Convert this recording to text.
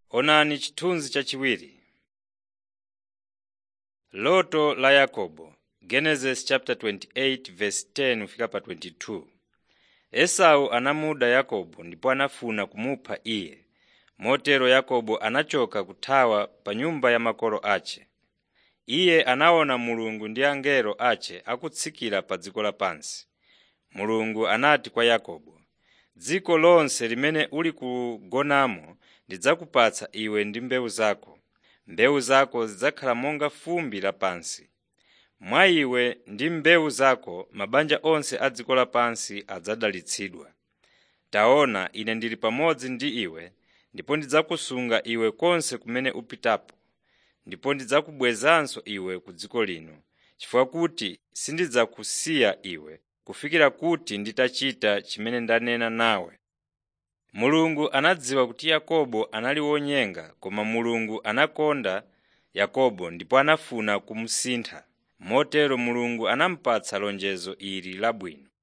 Onani chithunzi chachiwiri. Loto la Yakobo Genesis chapter 28 verse 10 kufika pa 22. Esau anamuda Yakobo ndipo anafuna kumupha iye. Motero Yakobo anachoka kuthawa pa nyumba ya makolo ace. Iye anaona Mulungu ndi angelo ace akutsikira pa dziko lapansi. Mulungu anati kwa Yakobo, dziko lonse limene uli kugonamo ndidzakupatsa iwe ndi mbewu zako. Mbewu zako zidzakhala monga fumbi lapansi. Mwa iwe ndi mbewu zako mabanja onse a dziko lapansi adzadalitsidwa. Taona ine ndili pamodzi ndi iwe ndipo ndidzakusunga iwe konse kumene upitapo, ndipo ndidzakubwezanso iwe ku dziko lino, chifukwa kuti sindidzakusiya iwe kufikira kuti nditachita chimene ndanena nawe. Mulungu anadziwa kuti Yakobo anali wonyenga koma Mulungu anakonda Yakobo ndipo anafuna kumusintha. Motero Mulungu anamupatsa lonjezo ili labwino.